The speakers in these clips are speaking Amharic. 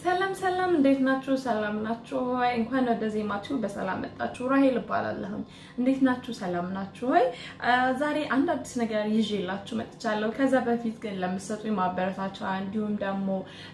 ሰላም ሰላም፣ እንዴት ናችሁ? ሰላም ናችሁ ወይ? እንኳን ወደ ዜማችሁ በሰላም መጣችሁ። ራሄል እባላለሁኝ። እንዴት ናችሁ? ሰላም ናችሁ ወይ? ዛሬ አንድ አዲስ ነገር ይዤላችሁ መጥቻለሁ። ከዛ በፊት ግን ለምትሰጡኝ ማበረታቻ እንዲሁም ደግሞ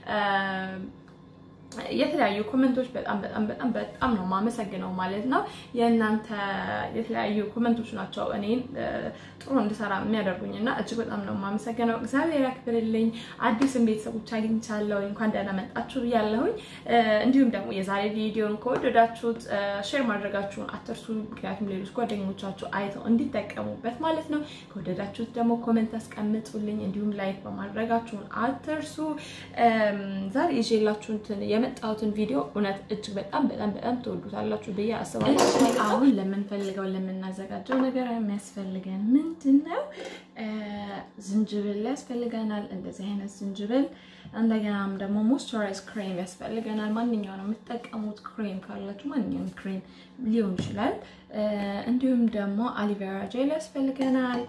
የተለያዩ ኮመንቶች በጣም በጣም በጣም በጣም ነው የማመሰግነው ማለት ነው። የእናንተ የተለያዩ ኮመንቶች ናቸው እኔን ጥሩ እንድሰራ የሚያደርጉኝ እና እጅግ በጣም ነው የማመሰግነው። እግዚአብሔር ያክብርልኝ። አዲስን ቤተሰቦች አግኝቻለሁ። እንኳን ደህና መጣችሁ ብያለሁኝ። እንዲሁም ደግሞ የዛሬ ቪዲዮን ከወደዳችሁት ሼር ማድረጋችሁን አትርሱ። ምክንያቱም ሌሎች ጓደኞቻችሁ አይተው እንዲጠቀሙበት ማለት ነው። ከወደዳችሁት ደግሞ ኮመንት አስቀምጡልኝ። እንዲሁም ላይክ በማድረጋችሁን አትርሱ። ዛሬ ይዤላችሁትን የመጣሁትን ቪዲዮ እውነት እጅግ በጣም በጣም በጣም ትወዱታላችሁ ብዬ አስባለሁ። አሁን ለምንፈልገው ለምናዘጋጀው ነገር የሚያስፈልገን ምንድን ነው? ዝንጅብል ያስፈልገናል። እንደዚህ አይነት ዝንጅብል እንደገናም ደግሞ ሞይስቸራይዝ ክሬም ያስፈልገናል። ማንኛውም የምትጠቀሙት ክሬም ካላችሁ ማንኛውም ክሬም ሊሆን ይችላል። እንዲሁም ደግሞ አሊቬራ ጄል ያስፈልገናል።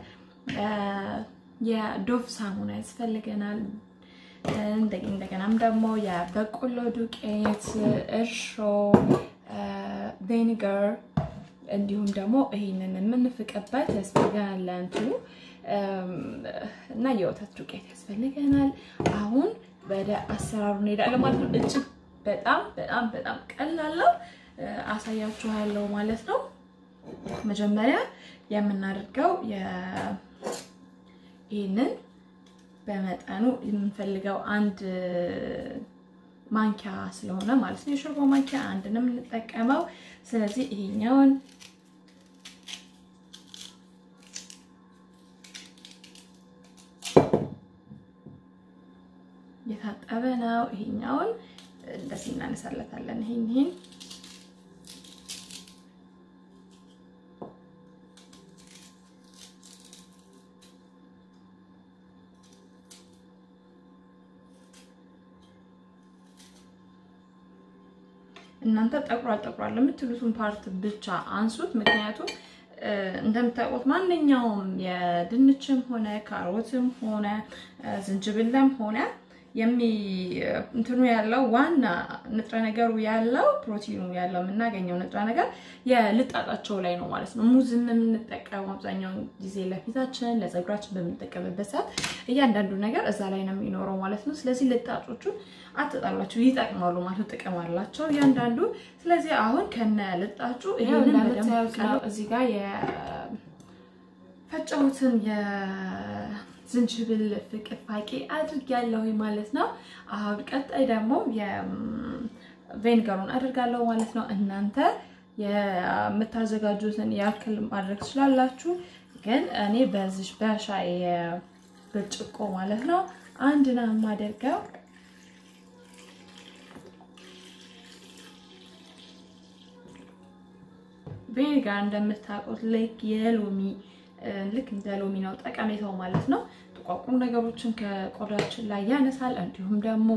የዶቭ ሳሙና ያስፈልገናል። እንደገናም ደግሞ የበቆሎ ዱቄት፣ እርሾ፣ ቬኒገር እንዲሁም ደግሞ ይህንን የምንፍቅበት ያስፈልገናል ለእንትኑ እና የወተት ዱቄት ያስፈልገናል። አሁን ወደ አሰራሩ እንሄዳለን ማለት ነው። እጅግ በጣም በጣም በጣም ቀላለው አሳያችኋለሁ ማለት ነው። መጀመሪያ የምናደርገው ይህንን በመጠኑ የምንፈልገው አንድ ማንኪያ ስለሆነ ማለት ነው። የሾርባ ማንኪያ አንድ ነው የምንጠቀመው። ስለዚህ ይሄኛውን የታጠበ ነው። ይሄኛውን እንደዚህ እናነሳለታለን። ይሄን ይሄን እናንተ ጠቁሯል ጠቁሯል የምትሉትን ፓርት ብቻ አንሱት። ምክንያቱም እንደምታውቁት ማንኛውም የድንችም ሆነ ካሮትም ሆነ ዝንጅብልም ሆነ የሚ እንትኑ ያለው ዋና ንጥረ ነገሩ ያለው ፕሮቲኑ ያለው የምናገኘው ንጥረ ነገር የልጣጣቸው ላይ ነው ማለት ነው። ሙዝን የምንጠቀመው አብዛኛውን ጊዜ ለፊታችን፣ ለፀጉራችን በምንጠቀምበት ሰዓት እያንዳንዱ ነገር እዛ ላይ ነው የሚኖረው ማለት ነው። ስለዚህ ልጣጮቹን አትጣሏቸው፣ ይጠቅማሉ ማለት ጥቅም አላቸው እያንዳንዱ። ስለዚህ አሁን ከነ ልጣጩ ይሄንን እንደምታዩት ነው እዚህ ጋር የፈጨሁትን ዝንጅብል ፍቅፋቂ አድርጊያለሁ ማለት ነው። አሁን ቀጣይ ደግሞ የቬንገሩን አድርጋለሁ ማለት ነው። እናንተ የምታዘጋጁትን ያክል ማድረግ ትችላላችሁ፣ ግን እኔ በዚህ በሻይ ብርጭቆ ማለት ነው አንድ ነው የማደርገው። ቬኒጋር እንደምታውቁት ልክ የሎሚ ልክ እንደ ሎሚ ነው ጠቀሜታው ማለት ነው። ጥቋቁር ነገሮችን ከቆዳችን ላይ ያነሳል። እንዲሁም ደግሞ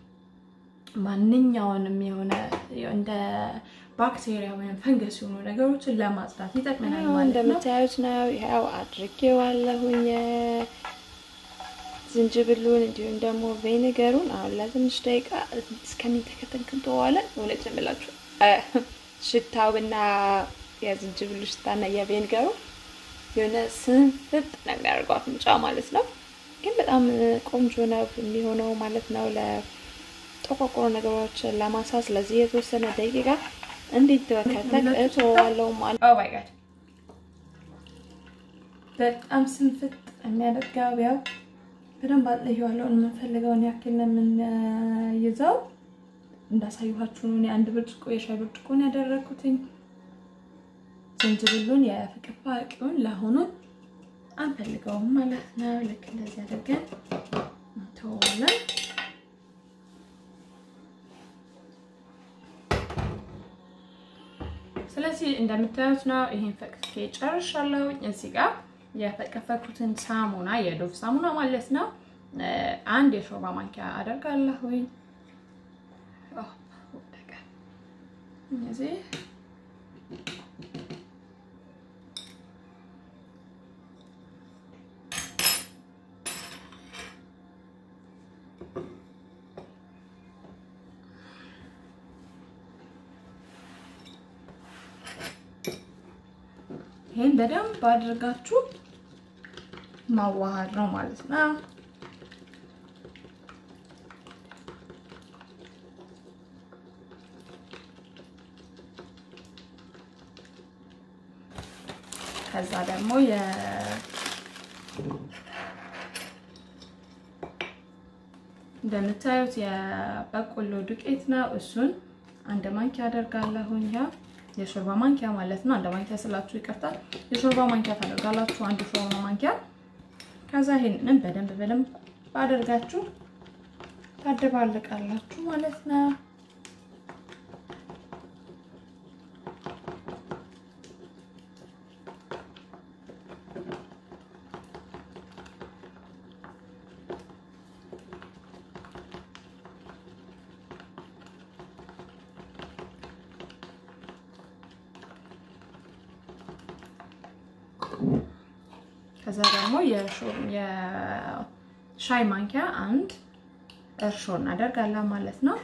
ማንኛውንም የሆነ እንደ ባክቴሪያ ወይም ፈንገስ የሆኑ ነገሮችን ለማጽዳት ይጠቅመናል ማለት ነው። እንደምታዩት ነው። ያው አድርጌዋለሁኝ ዝንጅብሉን እንዲሁም ደግሞ ቬኒገሩን አሁን ለትንሽ ደቂቃ እስከሚተከተን ክንተዋለን። እውነት ብላችሁ ሽታውና የዝንጅብሉ ሽታና የቬኒገሩ የሆነ ስንፍጥ ነው የሚያደርገው አፍንጫ ማለት ነው። ግን በጣም ቆንጆ ነው የሚሆነው ማለት ነው ለጠቋቆሮ ነገሮችን ለማሳ። ስለዚህ የተወሰነ ደቂቃ እንዲተከተክ እተወዋለሁ ማለት ኦ ማይ ጋድ በጣም ስንፍጥ የሚያደርገው ያው በደንብ አጥለየዋለሁ። የምንፈልገውን ያክል ነው የምንይዘው። እንዳሳየኋችሁ ነው። አንድ ብርጭቆ የሻይ ብርጭቆ ነው ያደረኩትኝ። ዝንጅብሉን የፍቅፋቂውን ለአሁኑ አንፈልገውም ማለት ነው። ልክ እንደዚህ አድርገን እንተዋለን። ስለዚህ እንደምታዩት ነው። ይሄን ፈቅፌ ጨርሻለሁ። እዚህ ጋር የፈቀፈኩትን ሳሙና የዶቭ ሳሙና ማለት ነው አንድ የሾርባ ማንኪያ አደርጋለሁኝ። እዚህ ይሄን በደንብ አድርጋችሁ ማዋሃድ ነው ማለት ነው። ከዛ ደግሞ የ እንደምታዩት የበቆሎ ዱቄት ነው። እሱን አንድ ማንኪያ አደርጋለሁኝ። ያ የሾርባ ማንኪያ ማለት ነው። አንድ ማንኪያ ስላችሁ ይቀርታል። የሾርባ ማንኪያ ታደርጋላችሁ፣ አንድ ሾርባ ማንኪያ። ከዛ ይሄንን በደንብ በደንብ አደርጋችሁ ታደባልቃላችሁ ማለት ነው። ከዛ ደግሞ የሻይ ማንኪያ አንድ እርሾ እናደርጋለን ማለት ነው።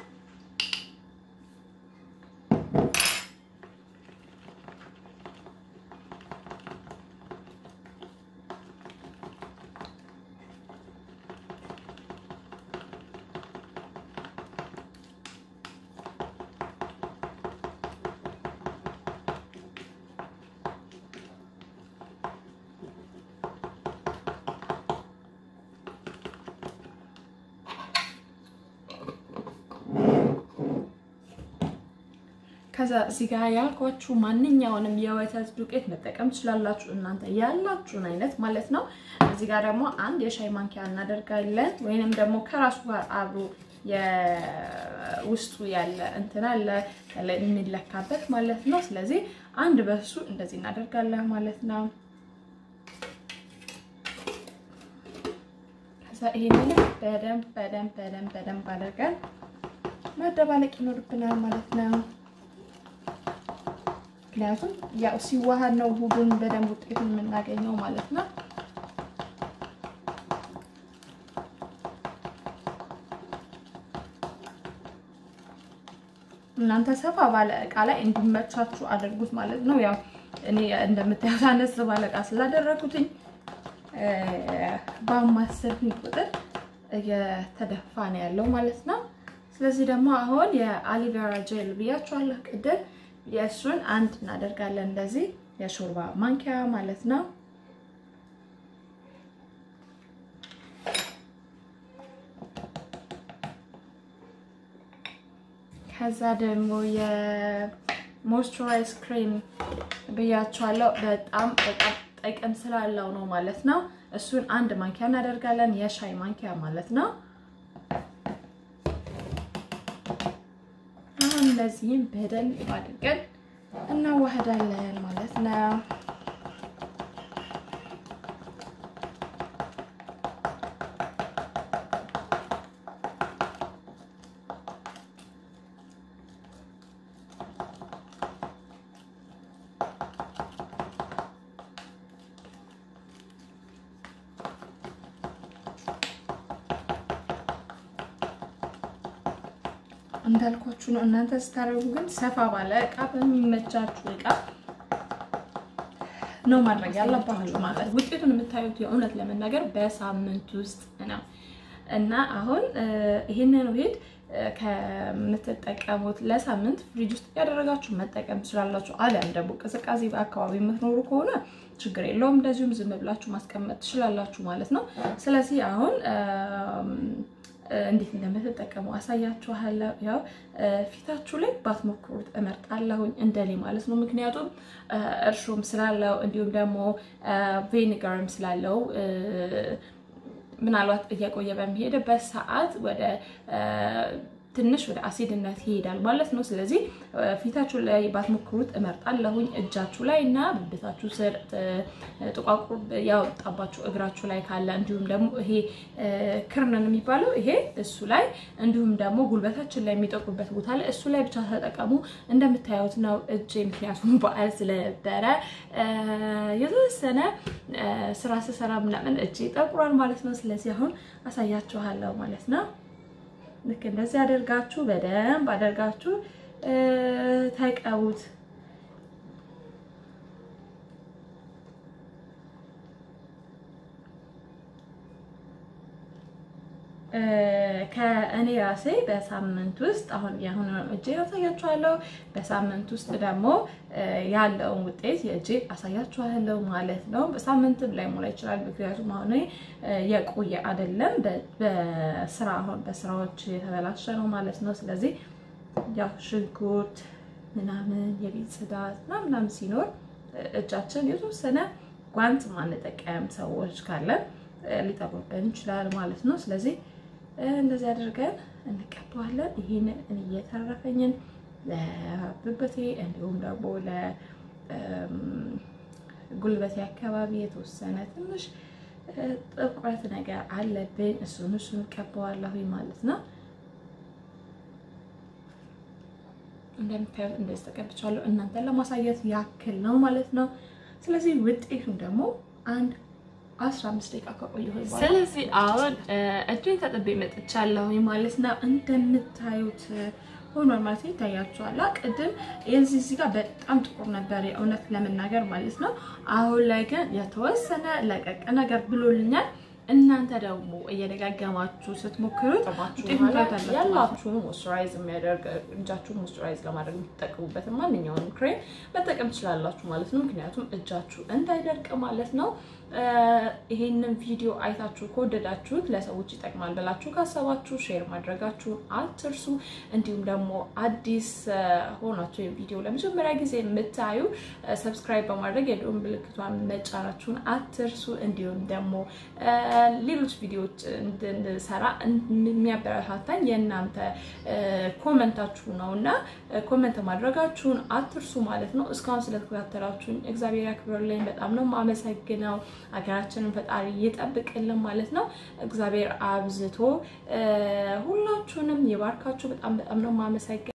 ከዛ እዚህ ጋር ያልኳችሁ ማንኛውንም የወተት ዱቄት መጠቀም ትችላላችሁ፣ እናንተ ያላችሁን አይነት ማለት ነው። እዚህ ጋር ደግሞ አንድ የሻይ ማንኪያ እናደርጋለን፣ ወይንም ደግሞ ከራሱ ጋር አብሮ የውስጡ ያለ እንትን አለ የሚለካበት ማለት ነው። ስለዚህ አንድ በሱ እንደዚህ እናደርጋለን ማለት ነው። ከዛ ይሄንን በደንብ በደንብ በደንብ በደንብ አድርገን ማደባለቅ ይኖርብናል ማለት ነው። ምክንያቱም ያው ሲዋሃድ ነው ሁሉን በደንብ ውጤቱን የምናገኘው ማለት ነው። እናንተ ሰፋ ባለ እቃ ላይ እንዲመቻችሁ አድርጉት ማለት ነው። ያው እኔ እንደምታዩት አነስ ባለ እቃ ስላደረጉትኝ በማሰብኝ ቁጥር እየተደፋ ነው ያለው ማለት ነው። ስለዚህ ደግሞ አሁን የአሊቬራ ጄል ብያችኋለሁ ቅድም የእሱን አንድ እናደርጋለን እንደዚህ የሾርባ ማንኪያ ማለት ነው። ከዛ ደግሞ የሞይስቸራይዝ ክሬም ብያችኋለሁ። በጣም በጣም ጥቅም ስላለው ነው ማለት ነው። እሱን አንድ ማንኪያ እናደርጋለን፣ የሻይ ማንኪያ ማለት ነው። አሁን እንደዚህም በደንብ አድርገን እናዋህዳለን ማለት ነው። እንዳልኳችሁ ነው። እናንተ ስታደርጉ ግን ሰፋ ባለ እቃ በሚመቻችሁ እቃ ነው ማድረግ ያለባችሁ ማለት ውጤቱን የምታዩት የእውነት ለመናገር በሳምንት ውስጥ ነው እና አሁን ይህንን ውሄድ ከምትጠቀሙት ለሳምንት ፍሪጅ ውስጥ ያደረጋችሁ መጠቀም ትችላላችሁ። አሊያም ደግሞ ቅዝቃዜ በአካባቢ የምትኖሩ ከሆነ ችግር የለውም፣ እንደዚሁም ዝም ብላችሁ ማስቀመጥ ትችላላችሁ ማለት ነው። ስለዚህ አሁን እንዴት እንደምትጠቀሙ አሳያችኋለሁ። ያው ፊታችሁ ላይ ባትሞክሩት እመርጣለሁኝ እንደኔ ማለት ነው። ምክንያቱም እርሾም ስላለው እንዲሁም ደግሞ ቬኒጋርም ስላለው ምናልባት እየቆየ በሚሄድበት ሰዓት ወደ ትንሽ ወደ አሲድነት ይሄዳል ማለት ነው። ስለዚህ ፊታችሁ ላይ ባትሞክሩት እመርጣለሁኝ። እጃችሁ ላይ እና ብብታችሁ ስር ጥቋቁር ያወጣባችሁ እግራችሁ ላይ ካለ እንዲሁም ደግሞ ይሄ ክርንን የሚባለው ይሄ እሱ ላይ እንዲሁም ደግሞ ጉልበታችን ላይ የሚጠቁበት ቦታ ላይ እሱ ላይ ብቻ ተጠቀሙ። እንደምታዩት ነው እጄ ምክንያቱም በዓል ስለነበረ የተወሰነ ስራ ስሰራ ምናምን እጄ ጠቁሯል ማለት ነው። ስለዚህ አሁን አሳያችኋለሁ ማለት ነው። ልክ እንደዚህ አደርጋችሁ በደንብ አደርጋችሁ ተቀቡት። ከእኔ ራሴ በሳምንት ውስጥ አሁን የአሁኑ እጄ አሳያችኋለሁ። በሳምንት ውስጥ ደግሞ ያለውን ውጤት የእጄ አሳያችኋለሁ ማለት ነው። በሳምንትም ላይ ሞላ ይችላል። ምክንያቱም አሁን የቆየ አይደለም፣ በስራ አሁን በስራዎች የተበላሸ ነው ማለት ነው። ስለዚህ ያው ሽንኩርት ምናምን የቤት ጽዳት ምናምን ሲኖር እጃችን የተወሰነ ጓንት ማንጠቀም ሰዎች ካለን ሊጠቁብን ይችላል ማለት ነው። ስለዚህ እንደዚህ አድርገን እንቀባዋለን። ይህን እየተረፈኝን ለብብቴ እንዲሁም ደግሞ ለጉልበቴ አካባቢ የተወሰነ ትንሽ ጥቁረት ነገር አለብኝ። እሱን እሱን ቀባዋለሁኝ ማለት ነው። እንደምታዩት እንደዚህ ተቀብቻለሁ። እናንተን ለማሳየት ያክል ነው ማለት ነው። ስለዚህ ውጤቱን ደግሞ አንድ አስራ አምስት ደቂቃ ከቆየሁ በኋላ ስለዚህ አሁን እጄን ተጥቤ መጥቻለሁ ማለት ነው። እንደምታዩት ሆኗል ማለት ነው። ይታያችኋል። ቅድም የዚህ እዚህ ጋር በጣም ጥቁር ነበር የእውነት ለመናገር ማለት ነው። አሁን ላይ ግን የተወሰነ ለቀቅ ነገር ብሎልኛል። እናንተ ደግሞ እየደጋገማችሁ ስትሞክሩት ያላችሁ ሞይስቸራይዝ የሚያደርግ እጃችሁ ሞይስቸራይዝ ለማድረግ የምትጠቀሙበትን ማንኛውንም ክሬም መጠቀም ትችላላችሁ ማለት ነው። ምክንያቱም እጃችሁ እንዳይደርቅ ማለት ነው። ይሄንን ቪዲዮ አይታችሁ ከወደዳችሁት ለሰዎች ይጠቅማል ብላችሁ ካሰባችሁ ሼር ማድረጋችሁን አትርሱ። እንዲሁም ደግሞ አዲስ ሆናችሁ ቪዲዮ ለመጀመሪያ ጊዜ የምታዩ ሰብስክራይብ በማድረግ የደወል ምልክቷን መጫናችሁን አትርሱ። እንዲሁም ደግሞ ሌሎች ቪዲዮዎች እንድንሰራ የሚያበረታታኝ የእናንተ ኮመንታችሁ ነው እና ኮመንት ማድረጋችሁን አትርሱ ማለት ነው። እስካሁን ስለተከታተላችሁን እግዚአብሔር ያክብርልኝ። በጣም ነው የማመሰግነው። ሀገራችንን ፈጣሪ ይጠብቅልን ማለት ነው። እግዚአብሔር አብዝቶ ሁላችሁንም ይባርካችሁ። በጣም በጣም ነው የማመሰግነው።